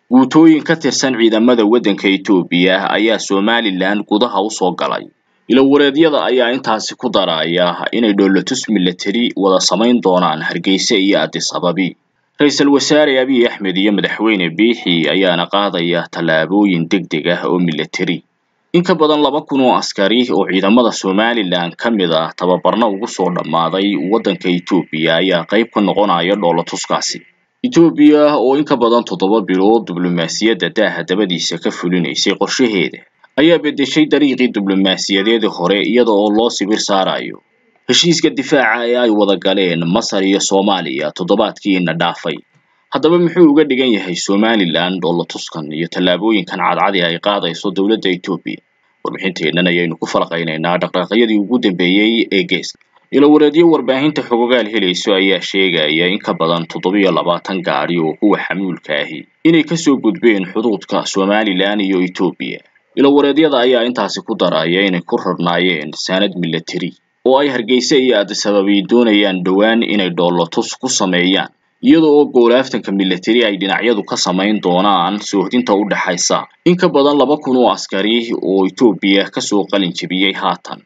guutooyin ka tirsan ciidamada waddanka Itoobiya ayaa Somaliland gudaha u soo galay ilawareedyada ayaa intaasi ku daraya inay dhoolatus military wada samayn doonaan Hargeysa iyo Addis Ababi ra-iisul wasaare Abiy Axmed iyo madaxweyne Biixi ayaana qaadaya tallaabooyin degdeg ah oo military in ka badan laba kun oo askari oo ciidamada Somaliland ka mid ah tababarna ugu soo dhammaaday waddanka Itoobiya ayaa qayb ka noqonaya dhoolatuskaasi Itoobiya oo in ka badan toddoba bilood diblomaasiyadda daaha dabadiisa ka fulinaysay qorshaheeda ayaa beddeshay dariiqii diblomaasiyadeedii hore iyada oo loo sibir saarayo heshiiska difaaca ee ay wada galeen Masar iyo Soomaaliya toddobaadkiina dhaafay haddaba muxuu uga dhigan yahay Somaliland dhoolatuskan iyo tallaabooyinkan cadcadi ay qaadayso dowladda Itoobiya warbixinteennan ayaynu ku falaqaynaynaa dhaqdhaqaaqyadii ugu dambeeyey ee geeska ilawareedyo warbaahinta xogogaal helayso ayaa sheegaya in ka badan toddobiyo labaatan gaadhi oo kuwa xamuulka ahi inay kasoo gudbeen xuduudka Somaliland iyo Itoobiya ilawareedyada ayaa intaasi ku daraya inay ku rarnaayeen saanad military oo ay Hargeysa iyo Addis Ababa doonayaan dhowaan inay dhoolatus ku sameeyaan iyada oo goolaaftanka military ay dhinacyadu ka samayn doonaan soohdinta u dhaxaysa in ka badan laba kun oo askari oo Itoobiya kasoo qalin jebiyey haatan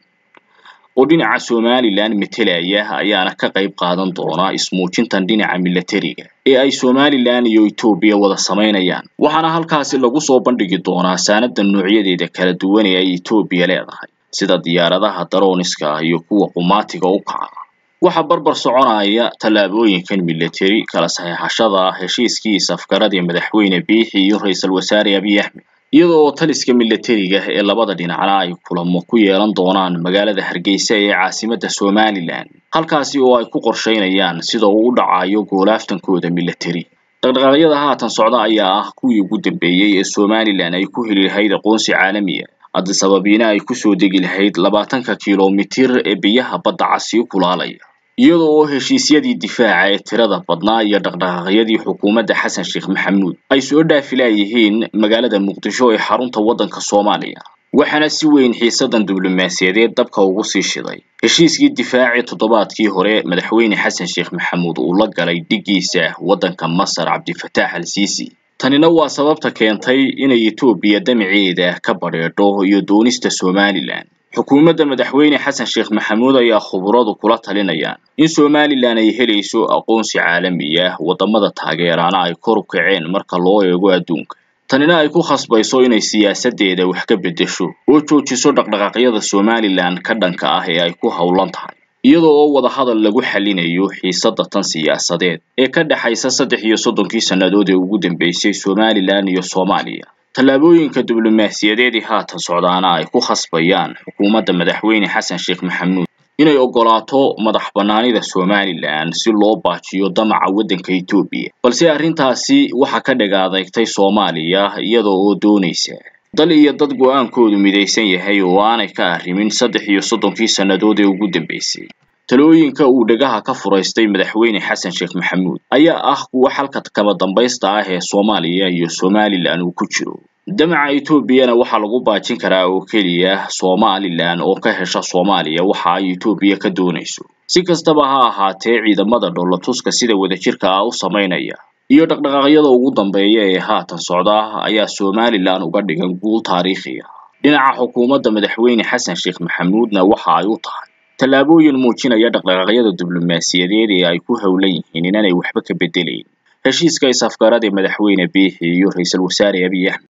oo dhinaca Somaliland metelaya ayaana ka qayb qaadan doona ismuujintan dhinaca militariga ee ay Somaliland iyo Itoobiya wada sameynayaan waxaana halkaasi lagu soo bandhigi doonaa saanada noocyadeeda kala duwan ee ay Itoobiya leedahay sida diyaaradaha darooniska iyo kuwa qumaatiga u kaca waxa barbar soconaya tallaabooyinkan military kala saxeexashada heshiiskii safgaradii madaxweyne Biixi iyo ra'iisul wasaare Abiy Axmed iyada oo taliska militariga ee labada dhinacna ay kulamo ku yeelan doonaan magaalada Hargeysa ee caasimadda Somaliland halkaasi oo ay ku qorsheynayaan sida uu u dhacayo goolaaftankooda military dhaqdhaqaaqyada haatan socda ayaa ah kuwii ugu dambeeyey ee Somaliland ay ku heli lahayd aqoonsi caalami ah Addis Ababina ay ku soo degi lahayd labaatanka kiiloomitir ee biyaha badda casi kulaalaya iyada oo heshiisyadii difaaca ee tirada badnaa iyo dhaqdhaqaaqyadii xukuumadda Xasan Sheekh Maxamuud ay soo dhaafilayeen magaalada Muqdisho ee xarunta waddanka Soomaaliya waxaana si weyn xiisadan diblomaasiyadeed dabka ugu sii shiday heshiiskii difaaci toddobaadkii hore madaxweyne Xasan Sheekh Maxamuud uu la galay dhigiisa waddanka Masar Cabdifataax al-Siisi tanina waa sababta keentay inay Itoobiya damaceeda ka badheedho iyo doonista Somaliland xukuumadda madaxweyne Xasan Sheekh Maxamuud ayaa khuburadu kula talinayaan in Somaliland ay helayso aqoonsi caalami ah wadamada taageerana ay kor u kaceen marka loo eego adduunka tanina ay ku khasbayso inay siyaasadeeda wax ka beddesho oo joojiso dhaqdhaqaaqyada Somaliland ka dhanka ah ee ay ku howlan tahay iyada oo wada hadal lagu xalinayo xiisadda tan siyaasadeed ee ka dhaxaysa saddex iyo soddonkii sannadood ee ugu dambeysay Somaliland iyo Soomaaliya tallaabooyinka diblomaasiyadeed ee haatan socdaana ay ku khasbayaan xukuumadda madaxweyne Xasan Sheekh Maxamuud inay ogolaato madax bannaanida Somaliland si loo baajiyo damaca waddanka Itoobiya balse arrintaasi waxa ka dhagaadeegtay Soomaaliya iyada oo doonaysa dal iyo dad go'aankoodu midaysan yahay oo aanay ka arrimin saddex iyo soddonkii sannadood ee ugu dambeysay talooyinka uu dhagaha ka furaystay madaxweyne Xasan Sheekh Maxamuud ayaa ah kuwa xalka kama dambaysta ah ee Soomaaliya iyo Somaliland uu ku jiro damaca Itoobiyana waxaa lagu baajin karaa oo keliya Somaliland oo ka hesha Soomaaliya waxa ay Itoobiya ka doonayso si kastaba ha ahaatee ciidamada dhoolatuska sida wadajirka ah u sameynaya iyo dhaqdhaqaaqyada ugu dambeeya ee haatan socda ayaa Somaliland uga dhigan guul taariikhi ah dhinaca xukuumadda madaxweyne Xasan Sheekh Maxamuudna waxa ay u tahay tallaabooyin muujinaya dhaqdhaqaaqyada diblomaasiyadeed ee ay ku howlan yihiin inaanay waxba ka bedelayn heshiiska isafgarada madaxweyne Biixi iyo ra'iisul wasaare Abiy Axmed